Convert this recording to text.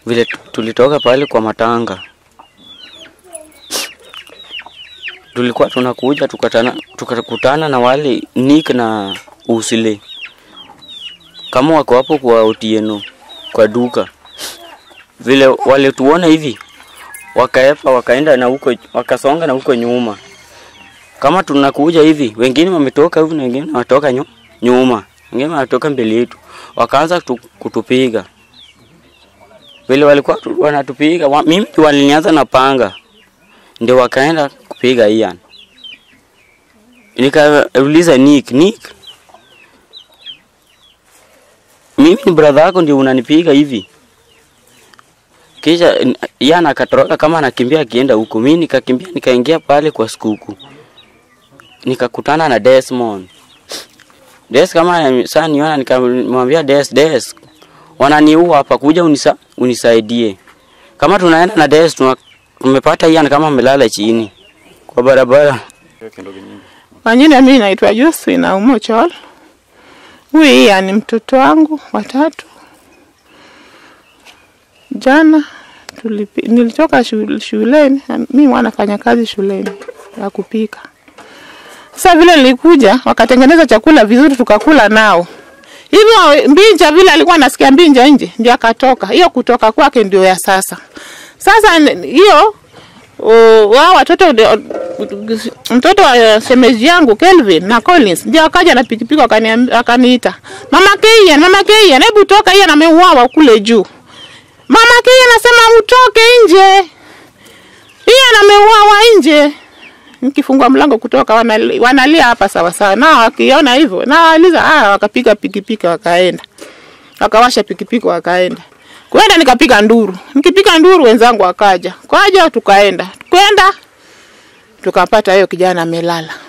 vile tu- tulitoka pale kwa matanga, tulikuwa tunakuja tukatana, tukakutana na wale Nick na Usile kama wako hapo kwa Otieno kwa duka, vile walituona hivi wakaepa wakaenda na huko wakasonga na huko nyuma, kama tunakuja hivi, wengine wametoka hivi na wengine wanatoka nyu, nyuma, wengine wanatoka mbele yetu, wakaanza tu, kutupiga vile walikuwa tu- wanatupiga wa, mimi walinianza na panga, ndio wakaenda kupiga Ian. Nikauliza Nick, Nick, mimi ni brother yako ndio unanipiga hivi? Kisha n- Ian akatoroka kama anakimbia akienda huko, mimi nikakimbia nikaingia pale kwa skuku, nikakutana na Desmond. Des kama saa niona, nikamwambia Des, Des, wananiua hapa, kuja unisa, unisaidie. Kama tunaenda na Des tuna, tumepata Ian kama amelala chini kwa barabara. Kwa jina mimi naitwa Josephine Aumo Chol. Huyu hii ni mtoto wangu watatu. Jana tulipi, nilitoka shule, shuleni, mimi mwanafanya kazi shuleni ya kupika. Sasa vile nilikuja wakatengeneza chakula vizuri tukakula nao. Hivyo Mbinja vile alikuwa anasikia Mbinja nje ndio akatoka. Hiyo kutoka kwake ndio ya sasa. Sasa n- hiyo uh, wao watoto ndio- mtoto wa shemeji yangu Kelvin na Collins ndio akaja na pikipiki wakaniamb- wakaniita, mama Keian, mama Keian, hebu toka, yeye ameuawa kule juu. Mama Keian anasema utoke nje, yeye ameuawa nje. Nikifungua mlango kutoka wanali- wanalia hapa sawa sawa, nao wakiona hivyo na waliza, ah, wakapiga pikipiki wakaenda, wakawasha pikipiki wakaenda kwenda, nikapiga nduru, nikipiga nduru wenzangu wakaja, kwaja tukaenda, kwenda tukapata hiyo kijana amelala.